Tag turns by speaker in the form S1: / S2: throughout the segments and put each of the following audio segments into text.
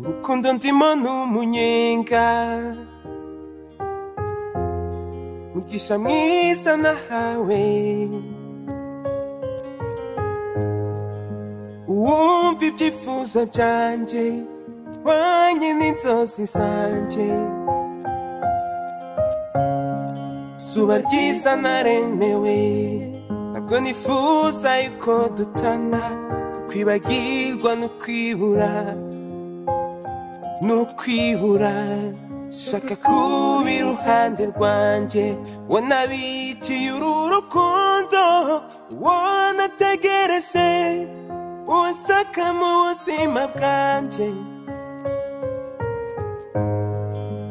S1: ukunda undi muntu umunyenga mugisha mwiza nahawe uwumva ibyifuzo byanje wanye n'inzozi zanje zuba ryiza naremewe ntabwo nifuza yuko dutana kukwibagirwa n'ukwibura n'ukwibura shaka kuba iruhande rwanjye wanabikiye uru rukundo wanategereje uwashaka mu buzima bwanjye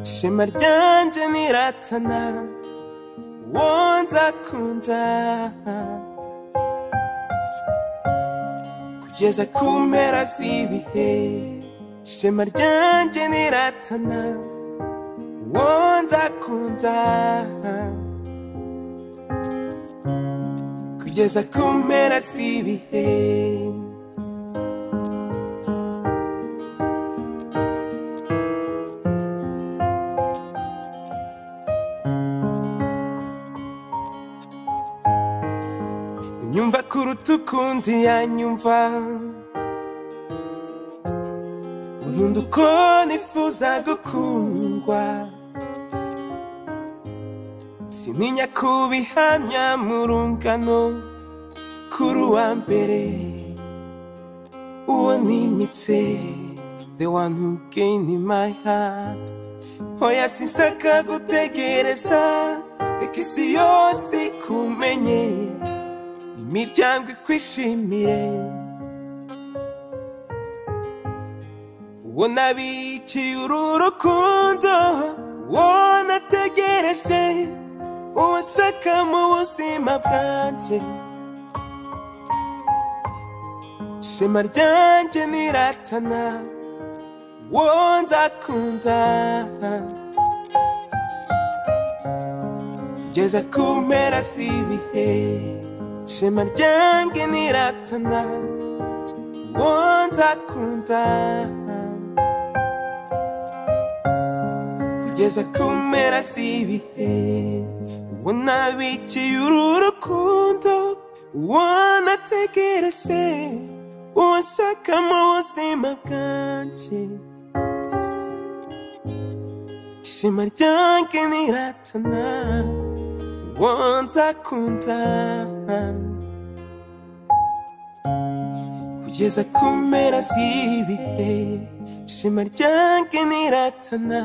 S1: ishema ryanjye niratana uwo nzakunda kugeza ku mpera z'ibihe ishema ryanjye niratana uwo nzakunda kugeza ku mpera z'ibihe unyumva kuruta ukundi yanyumva unkunda uko nifuza gukundwa simenya kubihamya mu rungano kuri uwa mbere uwo nimitse the one who gain in my heart oya sinshaka gutegereza reka isi yose ikumenye imiryango ikwishimire uwo nabikiye uru rukundo uwo nategereje uwashaka mu buzima bwanjye ishema ryanjye niratana uwo nzakunda kugeza ku mpera z'ibihe ishema ryanjye niratana uwo nzakunda kugeza ku mpera z'ibihe uwo nabikiye uru rukundo uwo nategereje uwashaka mu buzima bwanjye ishema ryanjye niratana uwo nzakunda kugeza ku mpera z'ibihe ishema ryanjye niratana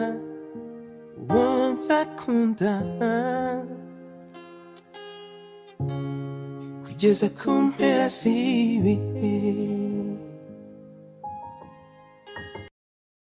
S1: uwo nzakunda kugeza ku mpera z'ibihe